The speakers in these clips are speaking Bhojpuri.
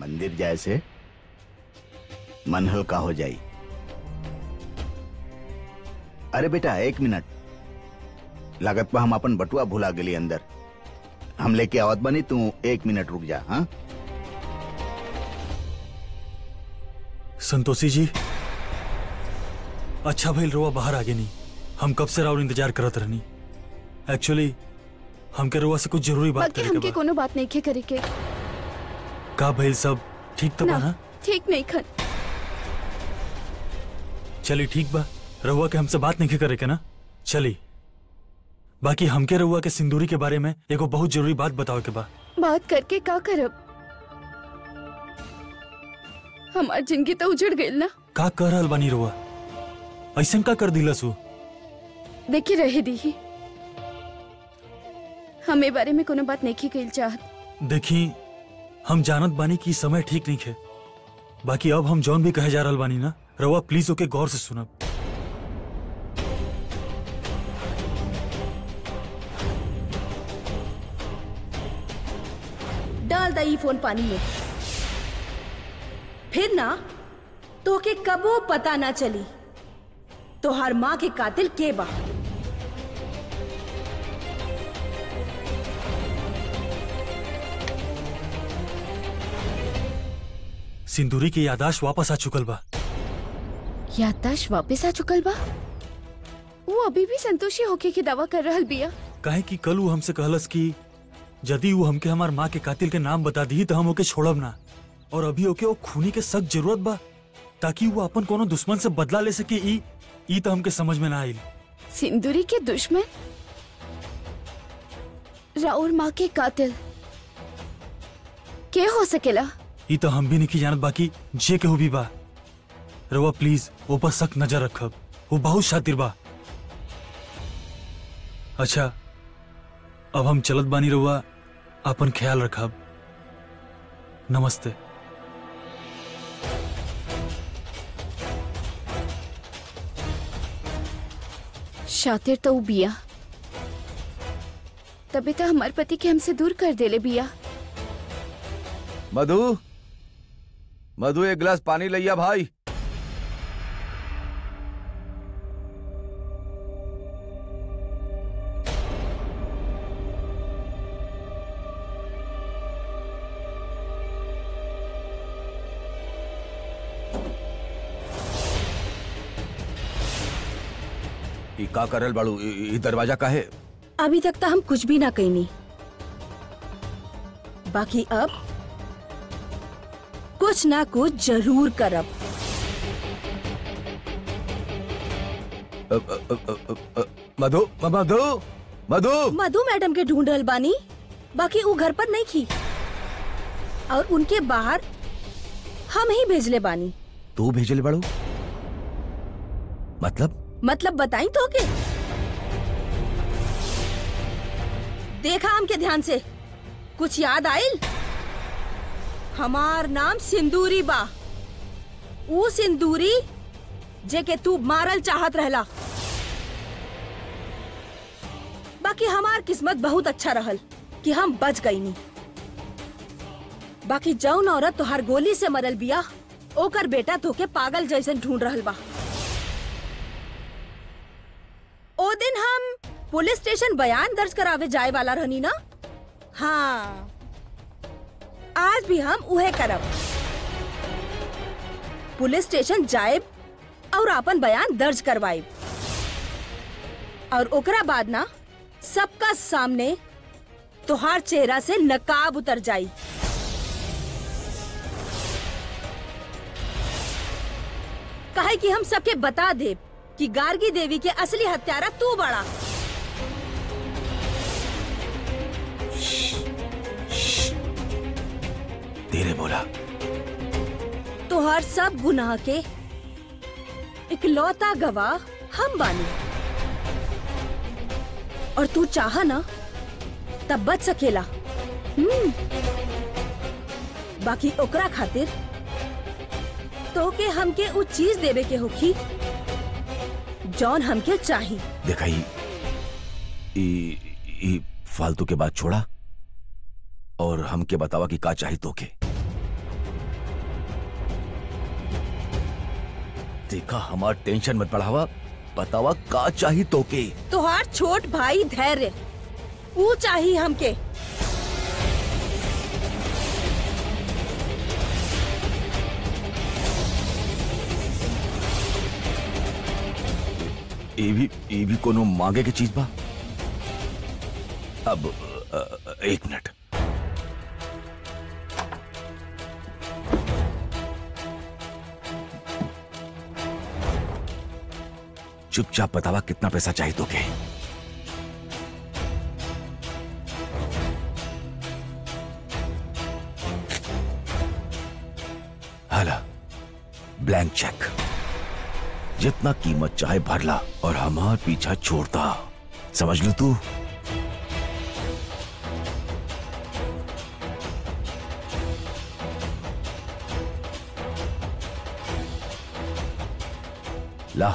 मंदिर जाए से मन हल्का हो जाई अरे बेटा एक मिनट लागत पा हम अपन बटुआ भुला गेली अंदर हम लेके आवत बनी तू एक मिनट रुक जा हाँ संतोषी जी अच्छा भइल रोआ बाहर आगे नहीं हम कब से राउर इंतजार करत रहनी एक्चुअली हमके रोआ से कुछ जरूरी बात बाकी करे हमके के बा कोनो बात नहीं खे करे के का भइल सब ठीक तो बा ना ना ठीक नहीं खन चली ठीक बा रहुआ के हमसे बात नहीं करे के ना चली बाकी हमके रहुआ के सिंदूरी के बारे में एगो बहुत जरूरी बात बताओ के बा बात करके का करब हमार जिंदगी तो उजड़ गई ना का कर रहल बानी रहुआ ऐसन का कर दिलस उ देखी रहे दी हम ए बारे में कोनो बात नहीं कइल चाहत देखी हम जानत बानी कि ई समय ठीक नहीं है बाकी अब हम जौन भी कहे जा रहल बानी ना रहुआ प्लीज ओके गौर से सुनब डाल दई फोन पानी में फिर ना तोके कबो पता ना चली तोहार माँ के कातिल के बा सिंदूरी की यादाश्त वापस आ चुकल बा याददाश्त वापस आ चुकल बा वो अभी भी संतोषी होके की दावा कर रहल बिया काहे कि कल वो हमसे कहलस कि यदि वो हमके हमार माँ के कातिल के नाम बता दी तो हम ओके छोड़ब ना और अभी ओके वो खूनी के सख्त जरूरत बा ताकि वो अपन कोनो दुश्मन से बदला ले सके ई ई तो हमके समझ में ना आइल सिंदूरी के दुश्मन राउर माँ के कातिल के हो सकेला ई तो हम भी नहीं जानत बाकी जे केहू भी बा रउआ प्लीज ऊपर सख्त नजर रखब वो बहुत शातिर बा अच्छा अब हम चलत बानी रउआ अपन ख्याल रखब नमस्ते शातिर तो ऊ बिया तभी तो हमार पति के हमसे दूर कर देले बिया मधु मधु एक गिलास पानी लिया भाई ई का करल बाड़ू ई ई दरवाजा का है अभी तक तो हम कुछ भी ना कहनी बाकी अब कुछ ना कुछ जरूर करब अ, अ, अ, अ, अ, मधु म- मधु मधु मधु मैडम के ढूंढ रहल बानी बाकी वो घर पर नहीं थी और उनके बाहर हम ही भेजले बानी तू भेजले बाड़ू मतलब मतलब बताई तो के देखा हमके ध्यान से कुछ याद आइल हमार नाम सिंदूरी बा ऊ सिंदूरी जे के तू मारल चाहत रहला बाकी हमार किस्मत बहुत अच्छा रहल कि हम बच गई नी बाकी जौन औरत तोहार गोली से मरल बिया ओकर बेटा तोके पागल जैसन ढूंढ रहल बा ओ दिन हम पुलिस स्टेशन बयान दर्ज करावे जाए वाला रहनी ना हाँ आज भी हम उहे करब पुलिस स्टेशन जाए और अपन बयान दर्ज करवाए और ओकरा बाद ना सबका सामने तोहार चेहरा से नकाब उतर जाई कहे कि हम सबके बता दे कि गार्गी देवी के असली हत्यारा तू बड़ा तेरे बोला तोहार सब गुनाह के इकलौता गवाह हम बानी और तू चाह ना तब बच सकेला हम्म बाकी ओकरा खातिर तो के हमके उ चीज देवे के होखी जौन हमके चाही देखा ई ई ई फालतू के बात छोड़ा और हमके बतावा कि का चाही तोके देखा हमार टेंशन मत बढ़ावा बतावा का चाही तोके तोहार छोट भाई धैर्य ऊ चाहिए हमके ये भी ये भी कोनो मांगे की चीज बा अब अ, अ, एक मिनट चुपचाप बतावा कितना पैसा चाहिए तोके हाला ब्लैंक चेक जितना कीमत चाहे भर ला और हमार पीछा छोड़ता समझ लू तू ला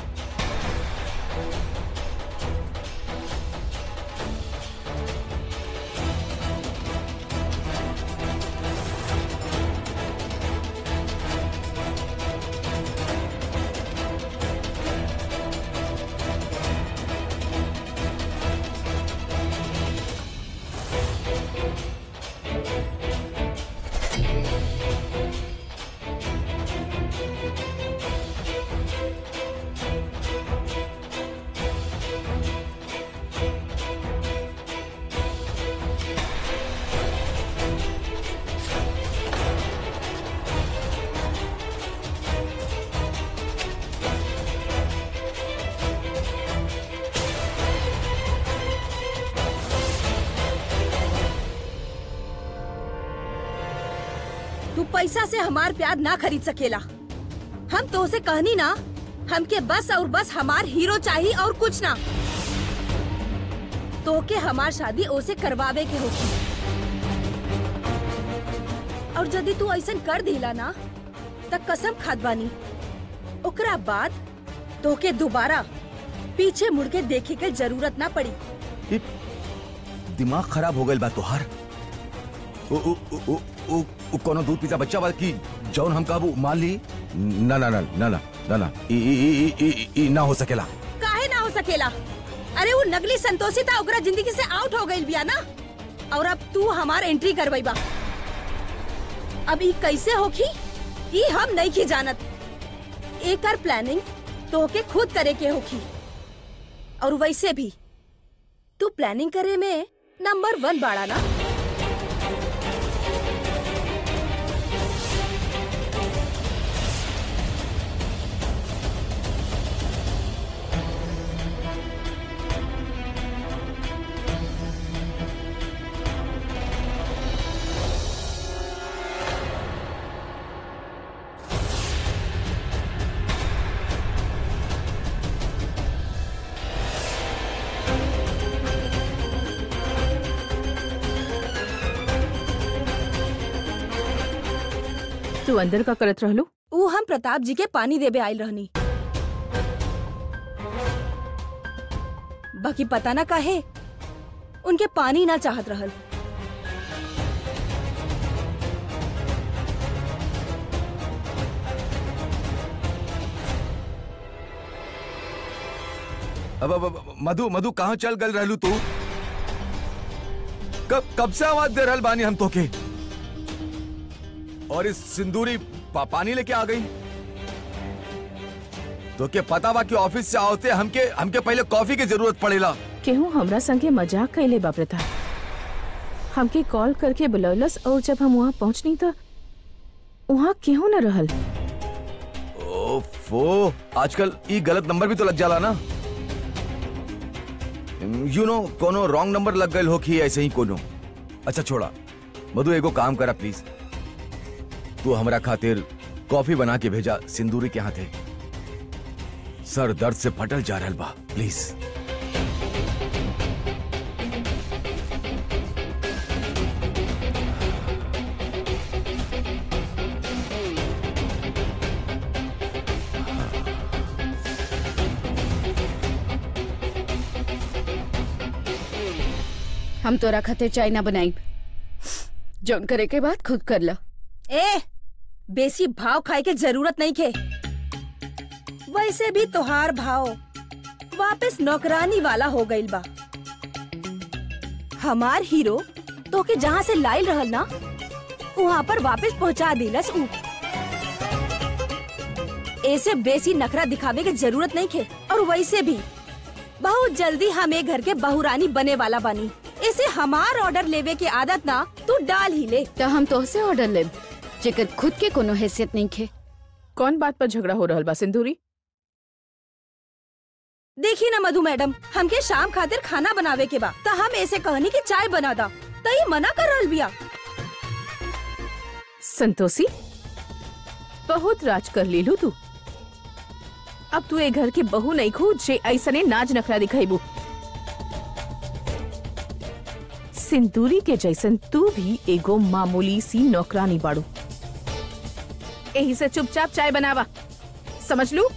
तू पैसा से हमार प्यार ना खरीद सकेला हम तो उसे कहनी ना हमके बस और बस हमार हीरो चाहिए और कुछ ना तो के हमार शादी ओसे करवावे के होगी और यदि तू ऐसा कर दिला ना त कसम खाद बानी ओकरा बाद तो के दोबारा पीछे मुड़ के देखे के जरूरत ना पड़ी ये दिमाग खराब हो गइल बा तोहार ओ ओ ओ ओ ओ ओ कोनो दूध पीता बच्चा बा की जौन हम काबू मान ली ना ना ना ना ना ना ना ई ई ई ई- ई ई ना हो सकेला काहे ना हो सकेला अरे वो नकली संतोषी था ओकरा जिंदगी से आउट हो गई बिया ना और अब तू हमार एंट्री करवाई बा अब ई कैसे होखी ई हम नहीं की जानत एकर प्लानिंग तो के खुद करे के होखी और वैसे भी तू प्लानिंग करे में नंबर वन बाड़ा ना तू अंदर का करत रहलू ऊ हम प्रताप जी के पानी देवे आयल रहनी बाकी पता ना काहे उनके पानी ना चाहत रहल अब अब अब- मधु मधु कहाँ चल गल रहलू तू कब कब से आवाज दे रहल बानी हम तोके और इस सिंदूरी पा, पानी लेके आ गई तो के पता बा कि ऑफिस से आवते हमके हमके पहले कॉफी की जरूरत पड़ेला केहू हमरा संगे मजाक कैले बा प्रताप हमके कॉल करके बुलौलस और जब हम वहाँ पहुँचनी तो वहाँ केहू न रहल ओफो आजकल ई गलत नंबर भी तो लग जाला ना यू नो कोनो रॉन्ग नंबर लग गए हो कि ऐसे ही कोनो अच्छा छोड़ा मधु एगो काम करा प्लीज तू हमरा खातिर कॉफी बना के भेजा सिंदूरी के हाथे सर दर्द से फटल जा रहल बा प्लीज हम तोरा खातिर चाय ना बनाई जौन करे के बाद खुद कर ला ए बेसी भाव खाए के जरूरत नहीं के वैसे भी तोहार भाव वापस नौकरानी वाला हो गइल बा हमार हीरो तो के जहाँ से लाइल रहल ना वहाँ पर वापस पहुँचा दिलस ऊ ऐसे बेसी नखरा दिखावे के जरूरत नहीं खे और वैसे भी बहुत जल्दी हम एक घर के बहुरानी बने वाला बानी ऐसे हमार ऑर्डर लेवे के आदत ना तू डाल ही ले तो हम तोहसे ऑर्डर लेब जेकर खुद के कोनो हैसियत नहीं खे कौन बात पर झगड़ा हो रहल बा सिंदूरी देखी ना मधु मैडम हमके शाम खातिर खाना बनावे के बा त हम ऐसे कहनी कि चाय बना दा त ई मना कर रहल बिया संतोषी बहुत राज कर लीलू तू अब तू ए घर के बहू नहीं खू जे ऐसने नाच नखरा दिखाईबू सिंदूरी के जैसन तू भी एगो मामूली सी नौकरानी बाड़ू यही से चुपचाप चाय बनावा समझ लू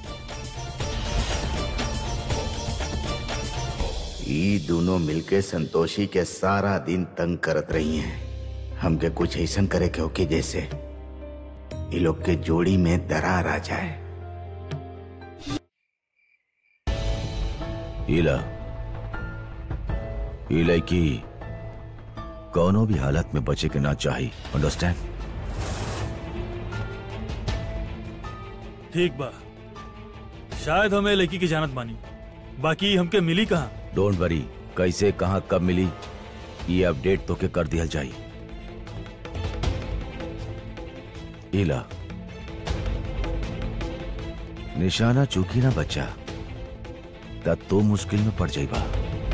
ये दोनों मिलके संतोषी के सारा दिन तंग करत रही हैं हमके कुछ ऐसा करे के होके जैसे ये लोग के जोड़ी में दरार आ जाए हीला ये लड़की कौनो भी हालत में बचे के ना चाहिए अंडरस्टैंड ठीक बा शायद हमें लड़की की जानत बानी बाकी हमके मिली कहाँ डोंट वरी कैसे कहाँ कब मिली ये अपडेट तो के कर दिया जाई ईला निशाना चूकी ना बच्चा तब तो मुश्किल में पड़ जाइबा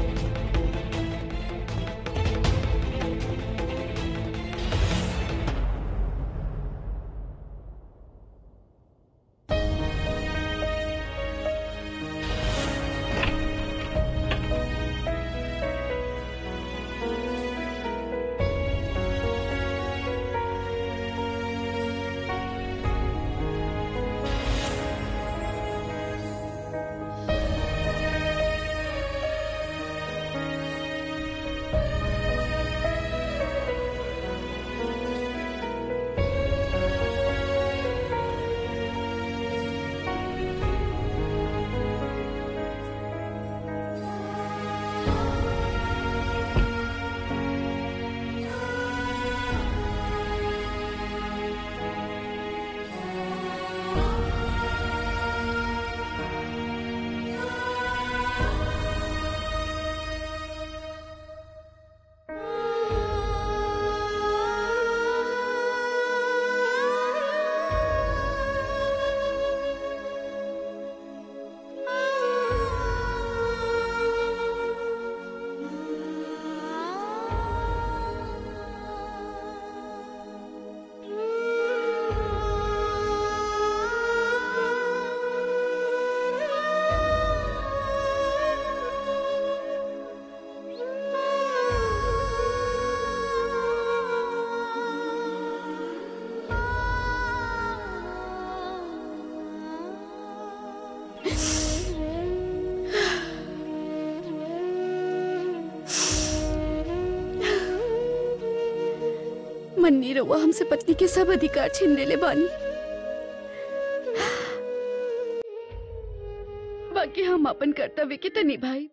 मन्नी रउआ हमसे पत्नी के सब अधिकार छीन लेले बानी बाकी हम अपन कर्तव्य के त निभाई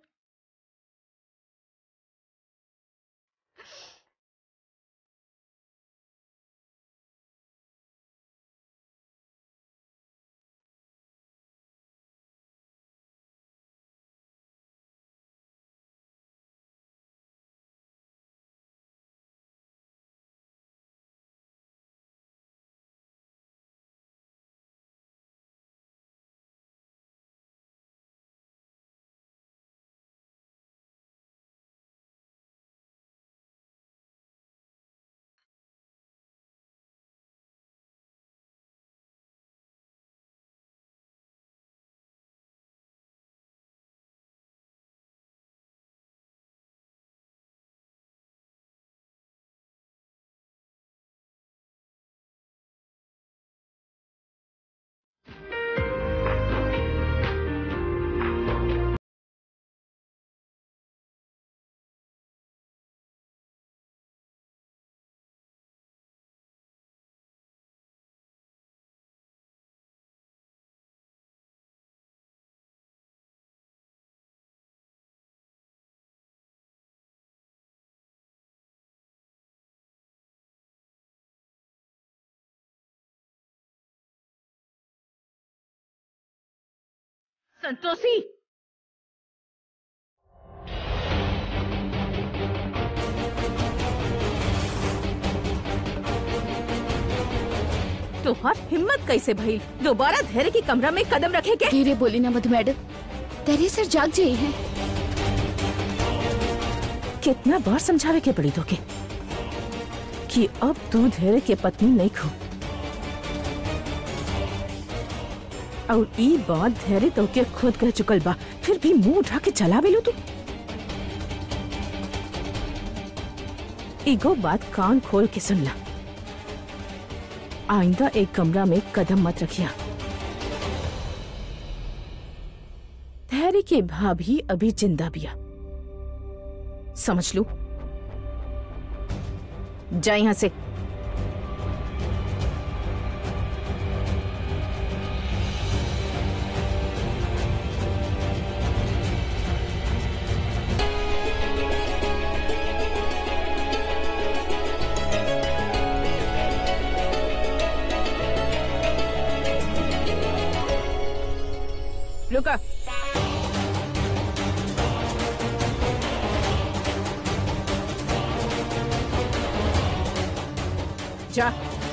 संतोषी तोहार हिम्मत कैसे भइल दोबारा धैर्य के कमरा में कदम रखे के धीरे बोली ना मधु मैडम तेरे सर जाग जाई है कितना बार समझावे के पड़ी तोके कि अब तू धैर्य के पत्नी नहीं खो और ई बात धैर्य तोके खुद कह चुकल बा फिर भी मुंह उठा के चला बेलू तू एगो बात कान खोल के सुन ला आइंदा एक कमरा में कदम मत रखिया धैर्य के भाभी अभी जिंदा बिया समझ लू जा यहां से रुका जा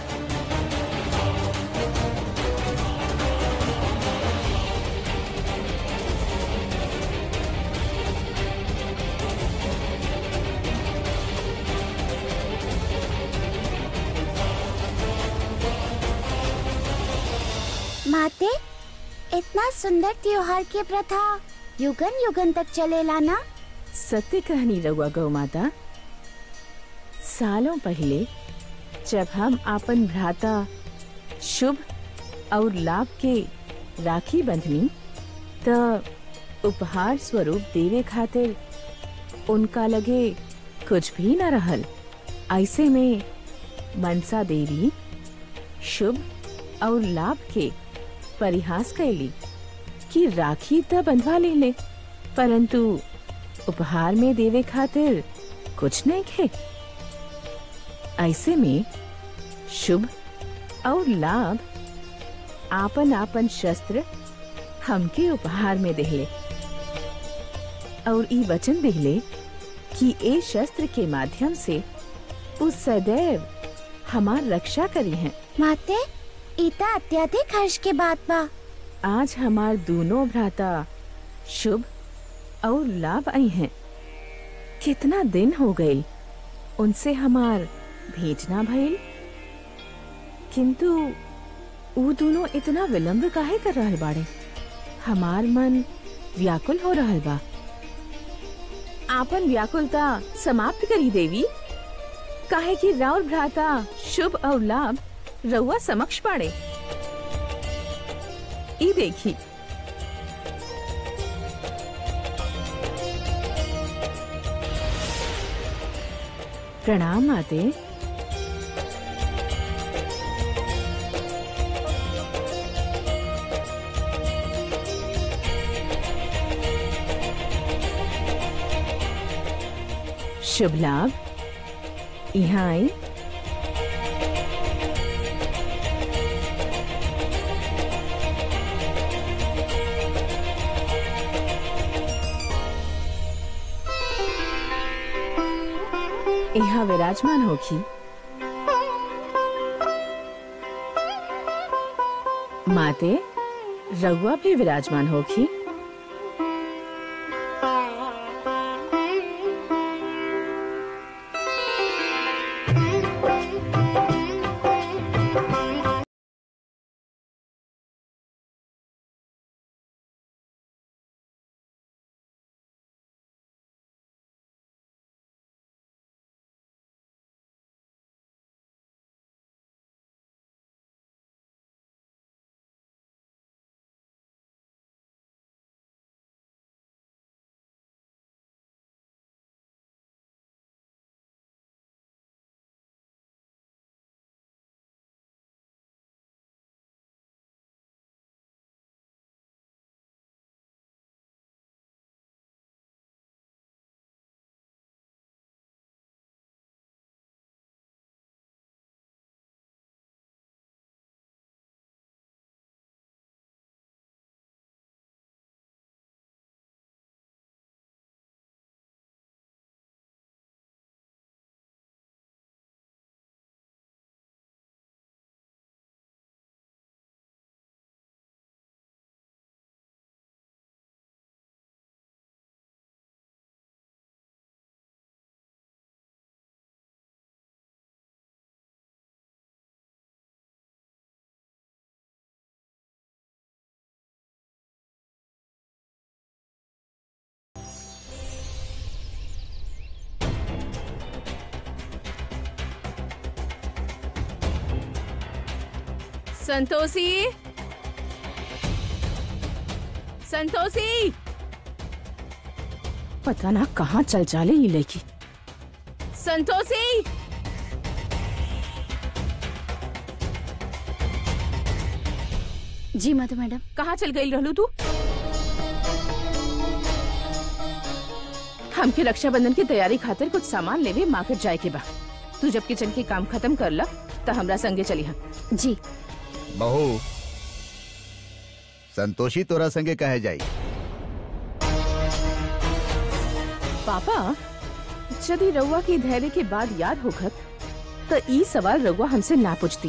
माते इतना सुंदर त्योहार की प्रथा युगन युगन तक चलेला ना सत्य कहानी रहुआ गौ माता सालों पहले जब हम आपन भ्राता शुभ और लाभ के राखी बंधनी त उपहार स्वरूप देवे खातिर उनका लगे कुछ भी न रहल ऐसे में मनसा देवी शुभ और लाभ के परिहास कैली कि राखी त बंधवा ले ले परंतु उपहार में देवे खातिर कुछ नहीं खे ऐसे में शुभ और लाभ आपन आपन शस्त्र हमके उपहार में देहले और ई वचन देहले कि ए शस्त्र के माध्यम से उस सदैव हमार रक्षा करी हैं माते इता अत्यधिक हर्ष के बात बा आज हमार दोनों भ्राता शुभ और लाभ आई हैं कितना दिन हो गए उनसे हमार भेजना भइल किंतु वो दोनों इतना विलंब काहे कर रहल बाड़े हमार मन व्याकुल हो रहल बा आपन व्याकुलता समाप्त करी देवी काहे कि राउर भ्राता शुभ और लाभ रउआ समक्ष पाड़े ई देखी प्रणाम माते शुभ लाभ यहाँ आई यहाँ विराजमान होखी माते रघुआ भी विराजमान होखी संतोषी संतोषी पता ना कहाँ चल जाले ये लड़की संतोषी जी मधु मैडम कहाँ चल गई रहलू तू हमके रक्षाबंधन की तैयारी खातिर कुछ सामान लेवे मार्केट जाए के बा तू जब किचन के काम खत्म कर ला तो हमरा संगे चली हम जी बहू संतोषी तोरा संगे कहे जाई पापा यदि रउआ की धैर्य के बाद याद होखत तो ई सवाल रउआ हमसे ना पूछती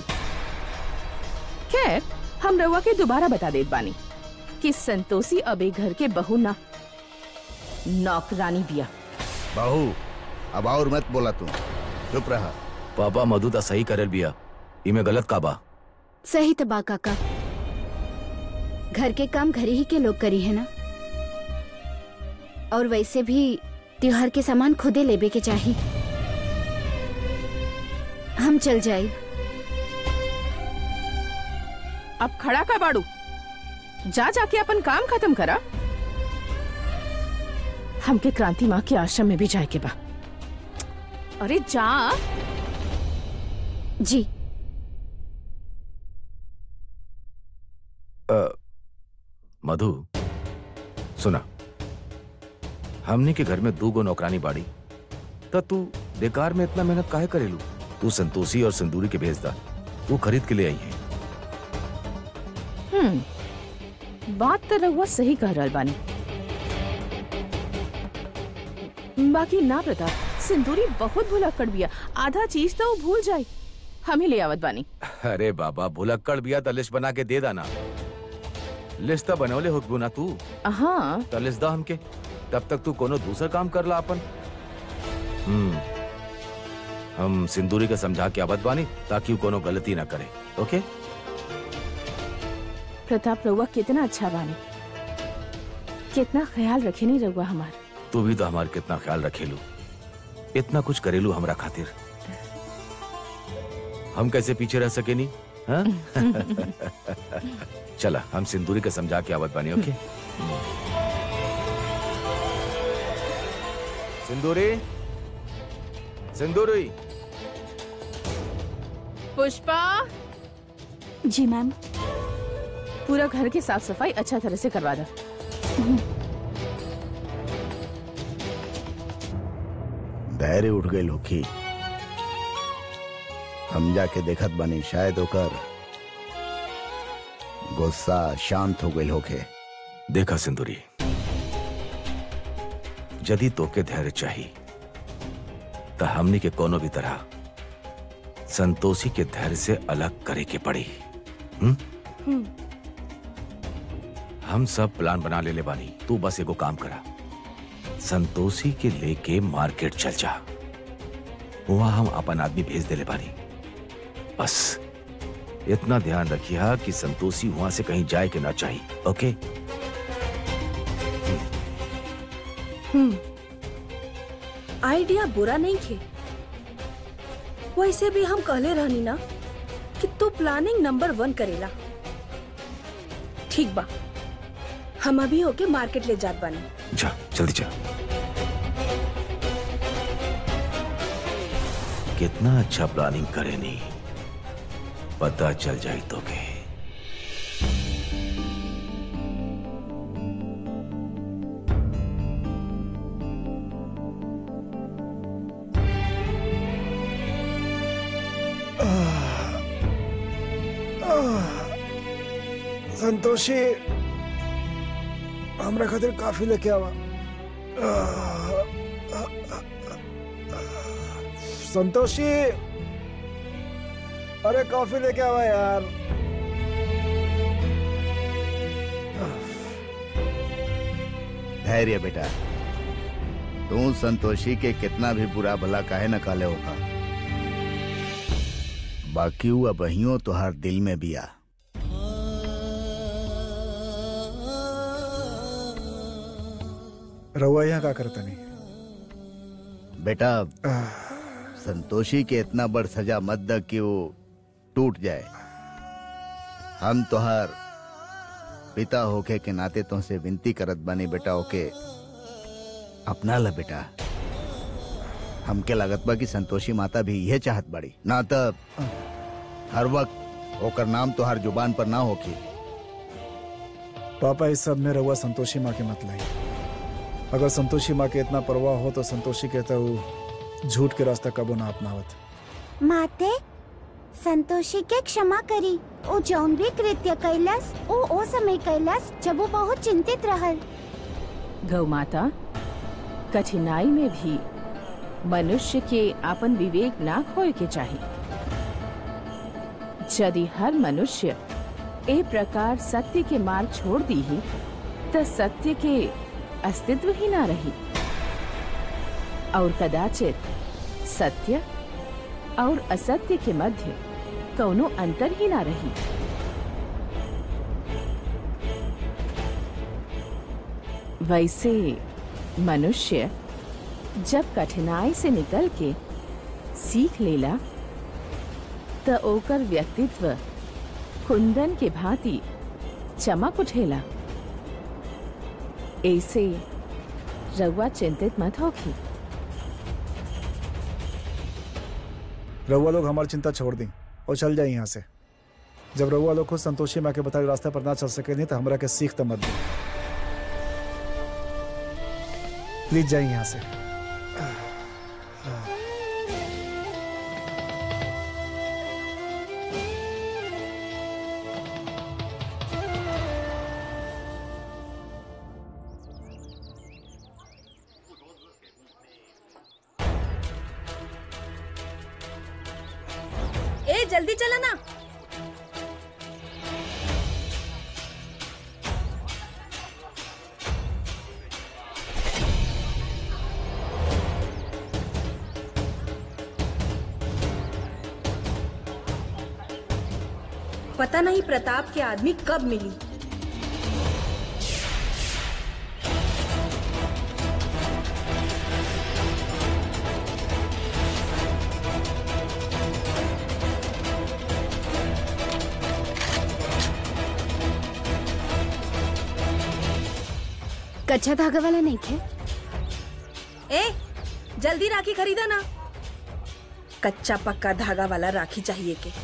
खैर हम रउआ के दोबारा बता देत बानी कि संतोषी अब एक घर के बहू ना नौकरानी बिया बहू अब और मत बोला तू चुप रहा पापा मधु ता सही करल बिया इमे गलत का बा सही तबा काका घर के काम घर ही के लोग करी है ना और वैसे भी त्योहार के सामान खुदे लेबे के चाहिए हम चल जाए अब खड़ा का बाड़ू जा जाके अपन काम खत्म करा हमके क्रांति माँ के आश्रम में भी जाए के बा अरे जा जी अ, मधु सुना हमने के घर में दू गो नौकरानी बाड़ी त तू बेकार में इतना मेहनत काहे करेलू तू संतोषी और सिंदूरी के भेज दा तू खरीद के ले आई है हम्म बात तो रहुआ सही कह रहल बानी बाकी ना प्रताप सिंदूरी बहुत भुलक्कड़ बिया आधा चीज तो वो भूल जाई हम ही ले आवत बानी अरे बाबा भुलक्कड़ बिया त लिस्ट बना के दे दाना लिस्ट त बनवले होकबू ना तू हाँ त लिस्ट दा हमके तब तक तू कोनो दूसर काम कर ला अपन हम्म हम सिंदूरी के समझा के आवत बानी ताकि वो कोनो गलती ना करे ओके प्रताप रहुआ कितना अच्छा बानी कितना ख्याल रखे नहीं रहुआ हमार तू भी तो हमार कितना ख्याल रखेलू इतना कुछ करेलू हमरा खातिर हम कैसे पीछे रह सके नहीं हाँ? चला हम सिंदूरी के समझा के आवत बानी ओके सिंदूरी सिंदूरी पुष्पा जी मैम पूरा घर की साफ सफाई अच्छा तरह से करवा दो धैर्य उठ गई लोकी हम जाके देखत बनी शायद ओकर गुस्सा शांत हो गई होके देखा सिंदूरी यदि तोके धैर्य चाहिए तो हमनी के कोनो भी तरह संतोषी के धैर्य से अलग करे के पड़ी हम्म? हम सब प्लान बना ले ले बानी तू बस एगो काम करा संतोषी के लेके मार्केट चल जा वहां हम अपन आदमी भेज दे ले बानी बस इतना ध्यान रखिया कि संतोषी वहां से कहीं जाए के ना चाहिए ओके आइडिया बुरा नहीं थे वैसे भी हम कहले रहनी ना कि तू प्लानिंग नंबर वन करेला ठीक बा हम अभी होके मार्केट ले जात बानी जा जल्दी जा कितना अच्छा प्लानिंग करे नी पता चल जाए तो के संतोषी हमरा खातिर काफी लेके आवा संतोषी अरे कॉफी लेके आवा यार धैर्य बेटा तू संतोषी के कितना भी बुरा भला काहे न काले होगा बाकी हुआ बहियों तुहार दिल में बिया रहुआ यहाँ का करता नहीं बेटा संतोषी के इतना बड़ सजा मत द कि वो टूट जाए हम तोहार पिता होके के नाते तुमसे विनती करत बानी बेटा ओके अपना ला बेटा हमके लागत बा कि संतोषी माता भी यह चाहत बाड़ी ना तब हर वक्त ओकर नाम तो हर जुबान पर ना होखी पापा इस सब में रहुआ संतोषी माँ के मत लाई अगर संतोषी माँ के इतना परवाह हो तो संतोषी कहता वो झूठ के रास्ता कबो ना अपनावत माते संतोषी के क्षमा करी ओ जौन भी कृत्य कैलस ओ ओ समय कैलस जब वो बहुत चिंतित रहल गौ माता कठिनाई में भी मनुष्य के अपन विवेक ना खोए के चाहिए यदि हर मनुष्य ए प्रकार सत्य के मार्ग छोड़ दी ही तो सत्य के अस्तित्व ही ना रही और कदाचित सत्य और असत्य के मध्य कौनो अंतर ही ना रही वैसे मनुष्य जब कठिनाई से निकल के सीख लेला त ओकर व्यक्तित्व कुंदन के भांति चमक उठेला ऐसे रउआ चिंतित मत होखी रहुआ लोग हमारी चिंता छोड़ दी और चल जाए यहाँ से जब रहुआ लोग खुद संतोषी माँ के बताए रास्ते पर ना चल सके नहीं तो हमरा के सीख तो मत दी प्लीज जाइए यहाँ से ए जल्दी चला ना पता नहीं प्रताप के आदमी कब मिली कच्चा धागा वाला नहीं खे ए जल्दी राखी खरीदा ना कच्चा पक्का धागा वाला राखी चाहिए के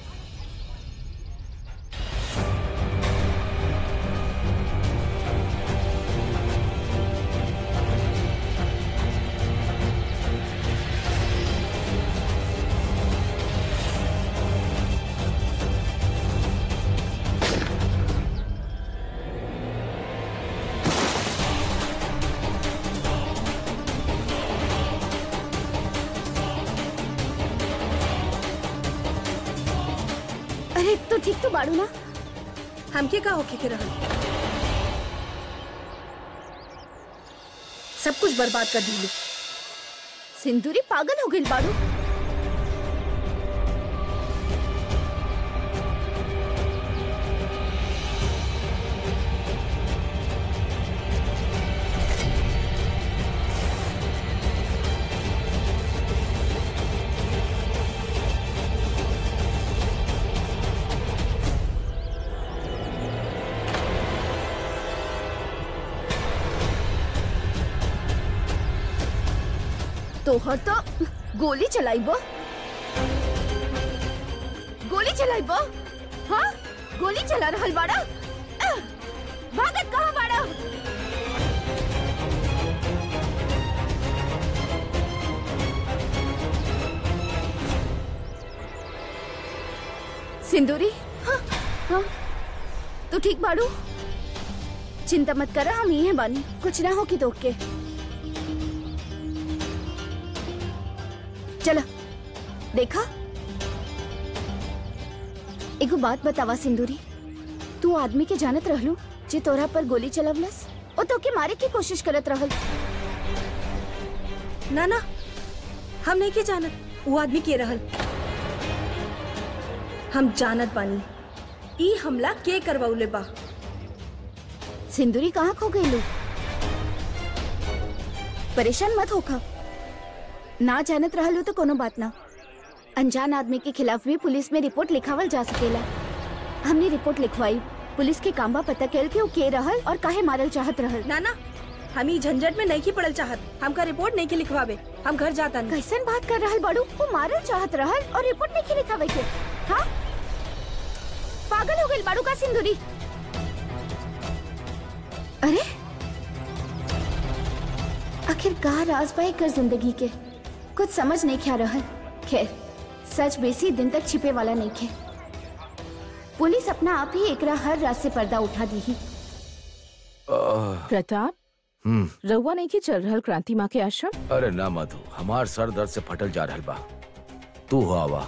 अरे तो ठीक तो बाड़ू ना हमके का होके के रहल सब कुछ बर्बाद कर दी सिंदूरी पागल हो गई बाड़ू तोहर तो गोली चलाइबो गोली चलाइबो हाँ गोली चला रहल बाड़ा अह, भागत कहाँ बाड़ा सिंदूरी हाँ हाँ तू ठीक बाड़ू चिंता मत करा हम ही हैं बानी कुछ ना हो कि तो के चलो देखा एगो बात बतावा सिंदूरी तू आदमी के जानत रहलू जे तोरा पर गोली चलवलस ओ तो के मारे की कोशिश करत रहल ना ना हम नहीं के जानत वो आदमी के रहल हम जानत बानी ई हमला के करवौले बा सिंदूरी कहाँ खो गई परेशान मत होखा ना जानत रहलू तो कोनो बात ना अनजान आदमी के खिलाफ भी पुलिस में रिपोर्ट लिखावल जा सकेला हमने रिपोर्ट लिखवाई पुलिस के कामबा पता कैल के वो के रहल और काहे मारल चाहत रहल ना ना हम ई झंझट में नहीं की पड़ल चाहत हमका रिपोर्ट नहीं की लिखवावे हम घर जाता नहीं कैसन बात कर रहल बाड़ू वो मारल चाहत रहल और रिपोर्ट नहीं लिखावे के हाँ पागल हो गई बाड़ू का सिंदूरी अरे आखिर का राज पाए कर जिंदगी के कुछ समझ नहीं क्या रहल खैर सच बेसी दिन तक छिपे वाला नहीं खे पुलिस अपना आप ही एकरा हर रात से पर्दा उठा दी ही आह, प्रताप हम्म रउआ नहीं की चल रहल क्रांति माँ के आश्रम अरे ना मधु हमार सर दर्द से फटल जा रहल बा तू हो आवा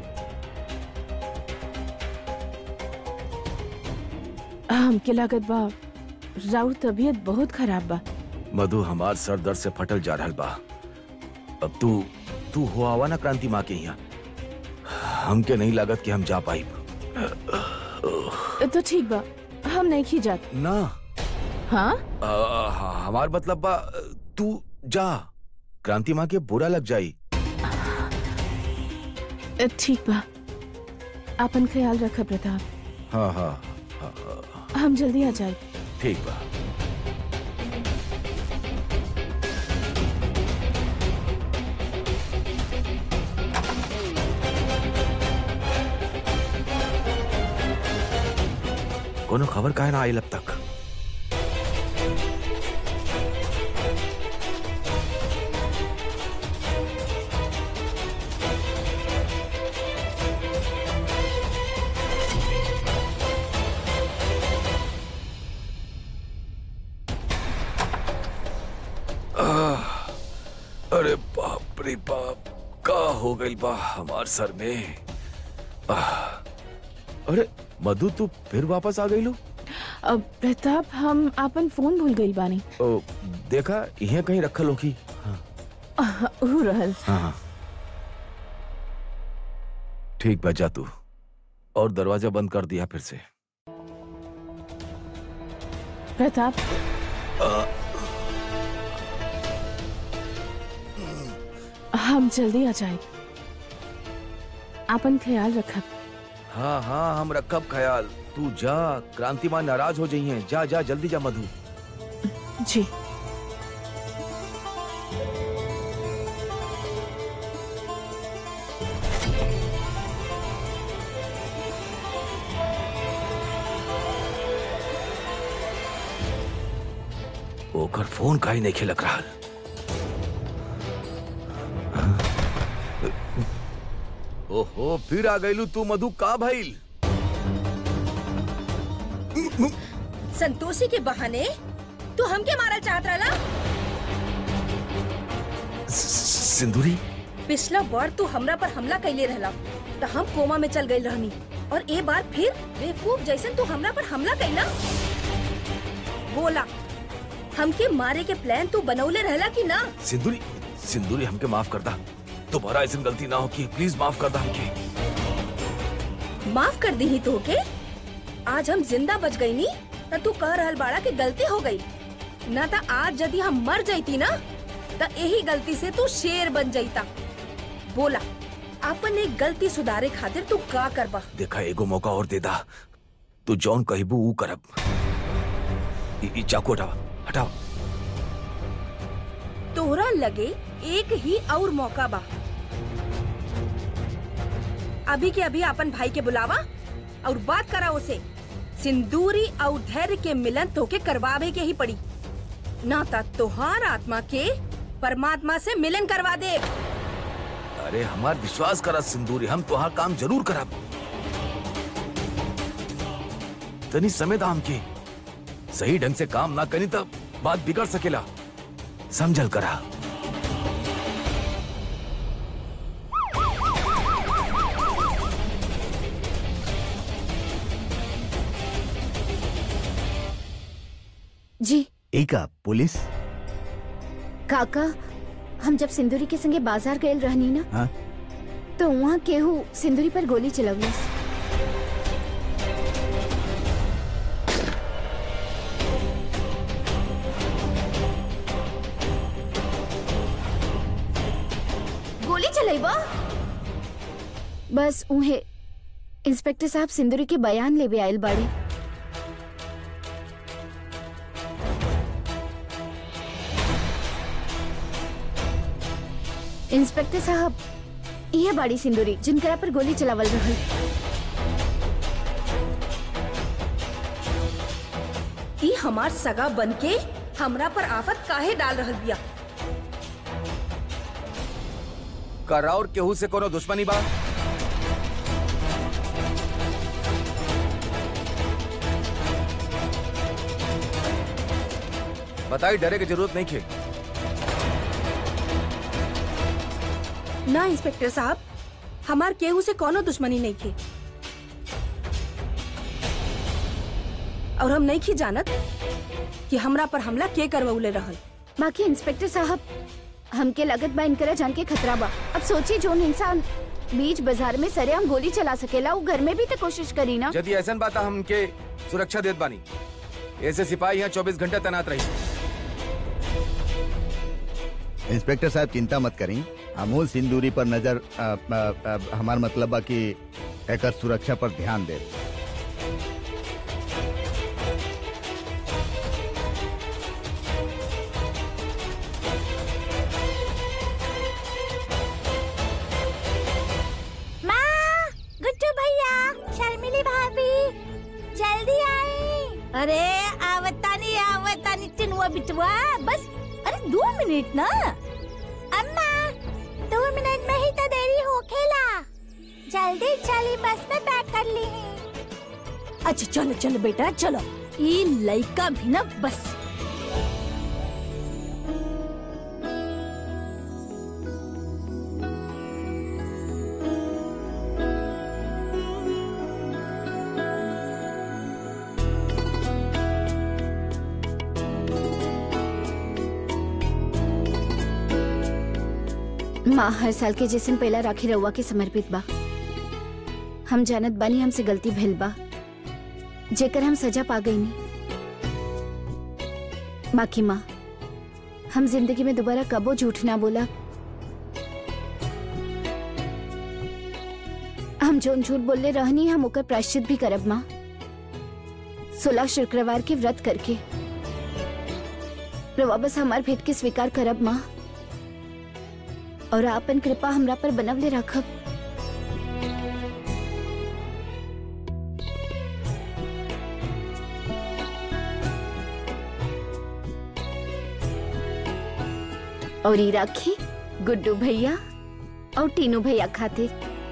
हमके लागत बा राउर तबीयत बहुत खराब बा मधु हमार सर दर्द से फटल जा रहल बा अब तू तू हो आवा ना क्रांति माँ के यहाँ हमके नहीं लागत कि हम जा पाई तो ठीक बा हम नहीं की जात ना हाँ आ, हमार मतलब बा तू जा क्रांति माँ के बुरा लग जाई ठीक बा आपन ख्याल रख प्रताप हाँ हाँ हाँ, हाँ, हम जल्दी आ जाए ठीक बा कोनो खबर काहे ना आई अब तक अरे बाप रे बाप का हो गई बा हमार सर में आह, अरे मधु तू फिर वापस आ गई लो अब प्रताप हम आपन फोन भूल गई बानी ओ, देखा यहाँ कहीं रखल होगी हाँ हो रहल हाँ हाँ ठीक बा जा तू और दरवाजा बंद कर दिया फिर से प्रताप हम जल्दी आ जाए आपन ख्याल रखब हाँ हाँ हम रखब ख्याल तू जा क्रांति माँ नाराज हो जाइए जा जा जल्दी जा मधु जी ओकर फोन काहे नहीं खिलक रहा ओहो फिर आ गईलू तू मधु का भइल संतोषी के बहाने तू हमके मारल चाहत रहला सिंदूरी पिछला बार तू हमरा पर हमला कैले रहला तो हम कोमा में चल गई रहनी और ए बार फिर बेवकूफ जैसन तू हमरा पर हमला कैला बोला हमके मारे के प्लान तू बनौले रहला कि ना सिंदूरी सिंदूरी हमके माफ कर दा दोबारा ऐसी गलती ना हो कि प्लीज माफ कर दा हमके माफ कर दी ही तो के आज हम जिंदा बच गई नी त तू कह रहल बाड़ा कि गलती हो गई ना त आज यदि हम मर जाती ना त यही गलती से तू शेर बन जाता बोला अपन एक गलती सुधारे खातिर तू का करबा देखा एगो मौका और दे दा तू जौन कहिबू ऊ करब ई ई चाकू हटावा हटावा तोहरा लगे एक ही और मौका बा अभी के अभी अपन भाई के बुलावा और बात करा उसे सिंदूरी और धैर्य के मिलन तोके करवावे के ही पड़ी ना ता तोहार आत्मा के परमात्मा से मिलन करवा दे अरे हमार विश्वास करा सिंदूरी हम तुहार काम जरूर करब तनी समय दा हमके सही ढंग से काम ना करी तब बात बिगड़ सकेला समझल करा जी एका पुलिस काका हम जब सिंदूरी के संगे बाजार गए रहनी ना हाँ तो वहाँ केहू सिंदूरी पर गोली चलवलस गोली चलेबा बस उहे इंस्पेक्टर साहब सिंदूरी के बयान लेवे आयल बाड़े इंस्पेक्टर साहब ये बाड़ी सिंदूरी जिनकरा पर गोली चलावल रहल ई हमार सगा बनके हमरा पर आफत काहे डाल रहल बिया कर और केहू से कोनो दुश्मनी बा बताई डरे की जरूरत नहीं खे ना इंस्पेक्टर साहब हमार केहू से कोनो दुश्मनी नहीं थी और हम नहीं की जानत कि हमरा पर हमला के करवले रहल बाकी इंस्पेक्टर साहब हमके लगत बा इनकरा जान के खतरा बा अब सोचिए जोन इंसान बीच बाजार में सरेआम गोली चला सकेला वो घर में भी तो कोशिश करी ना यदि ऐसा बात है, हमके सुरक्षा देत बानी ऐसे सिपाही यहाँ चौबीस घंटे तैनात रही इंस्पेक्टर साहब चिंता मत करी अमूल सिंदूरी पर नजर अ, अ, अ, हमार मतलब बा कि एकर सुरक्षा पर ध्यान दे माँ गुड्डू भैया शर्मिली भाभी जल्दी आई अरे आवतानी आवतानी टिनुआ बिटुआ बस अरे दो मिनट ना अम्मा दो मिनट में ही तो देरी हो खेला जल्दी चली बस में पैक कर ली अच्छा चलो चलो बेटा चलो ये लड़का भी ना बस माँ हर साल के जैसन पहला राखी रउआ के समर्पित बा हम जानत बानी हमसे गलती भइल बा जेकर हम सजा पा गई बाकी माँ हम जिंदगी में दोबारा कबो झूठ ना बोला हम जोन झूठ बोलले रहनी हम ओकर प्रायश्चित भी करब माँ सोलह शुक्रवार के व्रत करके रवा बस हमार भेंट के स्वीकार करब माँ और आपन कृपा हमरा पर बनवले रखब और ई राखी गुड्डू भैया और टीनू भैया खातिर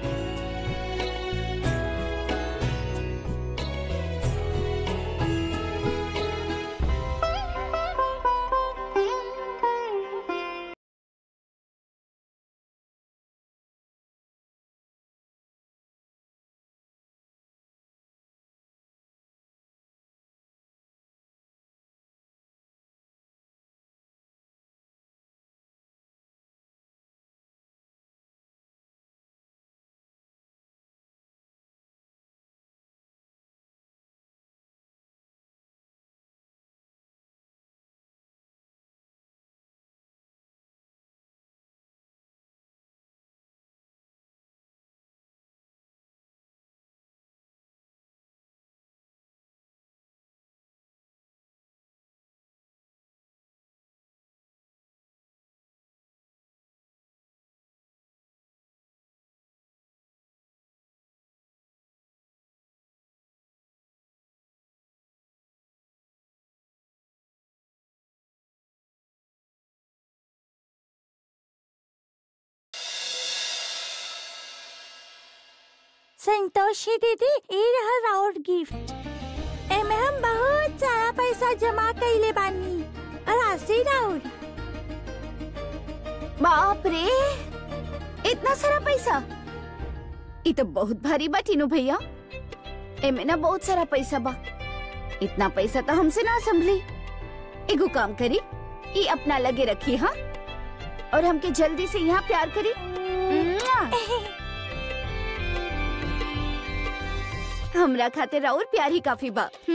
संतोषी दीदी ई रहल राउर गिफ्ट एमे हम बहुत सारा पैसा जमा कइले बानी और आसी राउर बाप रे इतना सारा पैसा ई तो बहुत भारी बा टीनू भैया एमे ना बहुत सारा पैसा बा इतना पैसा तो हमसे ना संभली एगो काम करी ई अपना लगे रखी हाँ और हमके जल्दी से यहाँ प्यार करी मुआ। हमरा खातिर और प्यार ही काफी बा हुँ?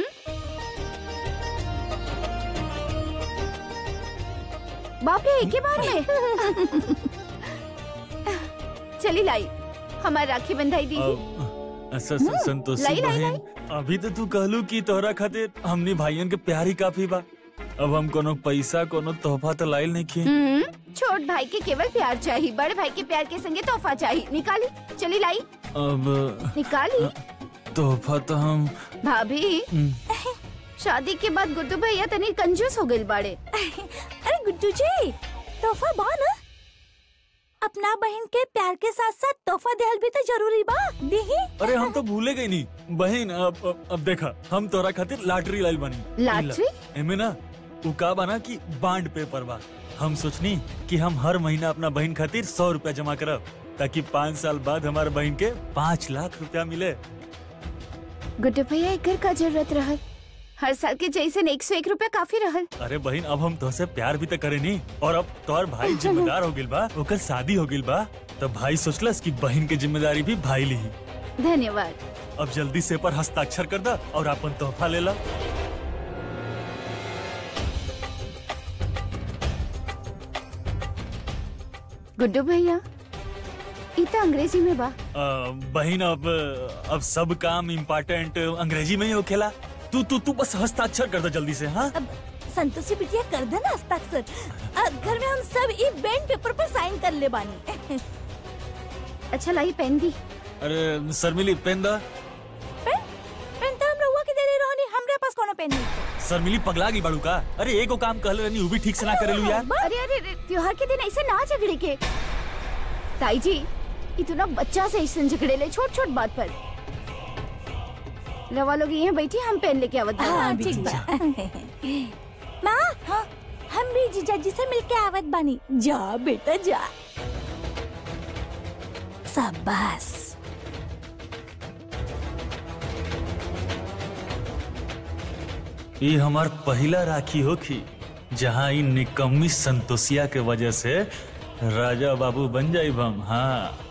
बाप रे एक ही बार में चली लाई हमारी राखी बंधाई दी अ, स- स- संतोषी लाई, लाई, बहन अभी तो तू कहलू कि तोहरा खातिर हमनी भाइयन के प्यार ही काफी बा अब हम कोनो पैसा कोनो तोहफा तो लाइल नहीं किए हम्म, छोट भाई के केवल प्यार चाहिए बड़े भाई के प्यार के संगे तोहफा चाहिए निकाली चली लाई अब निकाली तोहफा तो हम भाभी हम्म, शादी के बाद गुड्डू भैया तनी कंजूस हो गइल बाड़े अरे गुड्डू जी तोहफा बा ना अपना बहन के प्यार के साथ साथ तोहफा देहल भी तो जरूरी बा दीही अरे हम तो भूले गई नहीं बहन अब अब, अब देखा हम तोरा खातिर लॉटरी लाइल बनी लॉटरी? एमे ना उ का बना कि बांड पेपर बा हम सोचनी कि हम हर महीना अपना बहन खातिर सौ रुपया जमा करब ताकि पाँच साल बाद हमारे बहन के पाँच लाख रुपया मिले गुड्डू भैया एकर का जरूरत रहल हर साल के जैसे एक सौ एक रूपया काफी रहल अरे बहन अब हम तोहसे प्यार भी तो करे नी और अब तोहर भाई जिम्मेदार हो गिल बा ओकर शादी हो गिल बा तो भाई सोचलस कि बहन के जिम्मेदारी भी भाई ली धन्यवाद अब जल्दी से पर हस्ताक्षर कर दा और अपन तोहफा ले ला गुड्डू भैया ई तो अंग्रेजी में बा अ, बहन अब अब सब काम इम्पोर्टेंट अंग्रेजी में ही होखेला तू तू तू बस हस्ताक्षर कर दे जल्दी से हाँ अब संतोषी बिटिया कर दे ना हस्ताक्षर अब घर में हम सब ई बैंड पेपर पर साइन कर ले बानी अच्छा लाई पेन दी अरे शर्मिली पेन दा पेन पेन तो हम रहुआ के दे रही रहनी हमरे पास कोनो पेन नहीं शर्मिली पगला गई बाड़ू का अरे एगो काम कहले रहनी उ भी ठीक से ना करेलू यार अरे अरे अरे, त्योहार के दिन ऐसे ना झगड़े के ताई जी इतना बच्चा से ऐसे झगड़े ले छोट छोट बात पर रवा लोग यहाँ बैठी हम पेन लेके आवत बानी। हाँ ठीक बा माँ हाँ, हम भी जीजा जी से मिलके आवत बानी जा बेटा जा शाबाश ये हमार पहला राखी होखी जहाँ इन निकम्मी संतोषिया के वजह से राजा बाबू बन जाई हम हाँ